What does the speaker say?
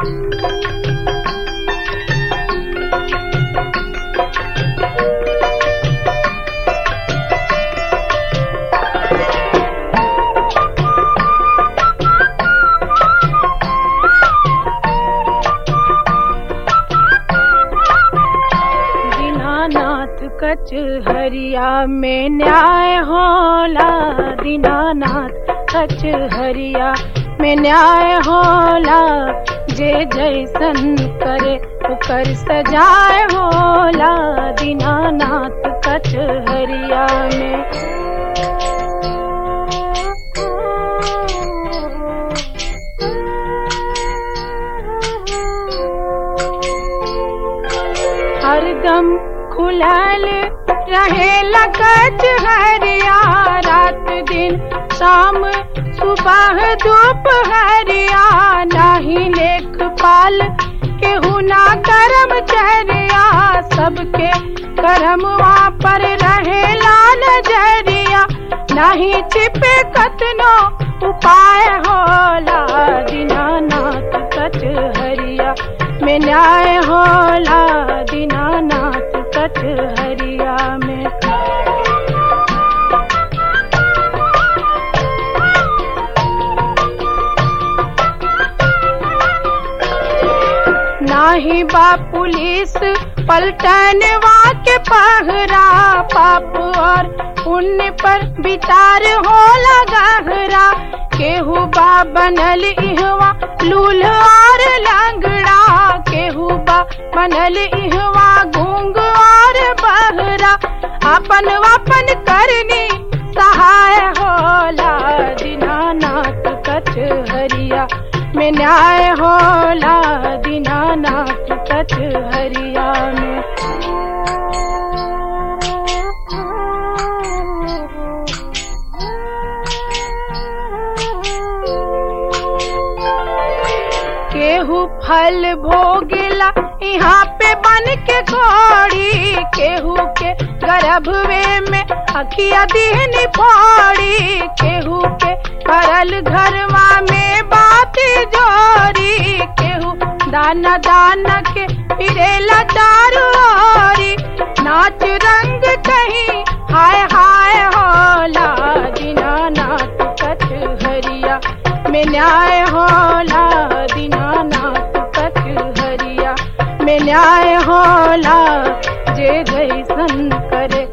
दीनानाथ कचहरिया में न्याय होला दीनानाथ कचहरिया में न्याय होला जे जैसन करे ओकर सजाए होला दीनानाथ कचहरिया में हरदम खुलल रहे लगत हरिया रात दिन शाम सुबह दोपहरिया नाही लेख पाल केहू ना करम चरिया सबके करमवा पर रहे लाल जरिया नाही छिपे कतनो उपाय होला दीनानाथ कचहरिया में न्याय होला दीनानाथ कचहरिया में नाही बा पुलिस पलटनवा के पहरा पाप और पुण्य पर विचार होला गहरा केहू बा बनल इहवा लूल और लंगड़ा केहू बा बनल इहवा घूंग और बहरा अपन वापन करनी सहाय होला दीनानाथ कचहरिया में न्याय होला दीनानाथ कचहरिया में केहू फल भोगिला यहाँ पे बन के घोड़ी केहू के गर्भवे में अखिया दीहनी फोड़ी केहू के करल घरवा में बात जोरी केहू दाना दाना के फिरेला दारू ओरी नाच रंग कहीं हाय हाय होला दीनानाथ कचहरिया में न्याय होला दीनानाथ कचहरिया में न्याय होला जे जैसन करे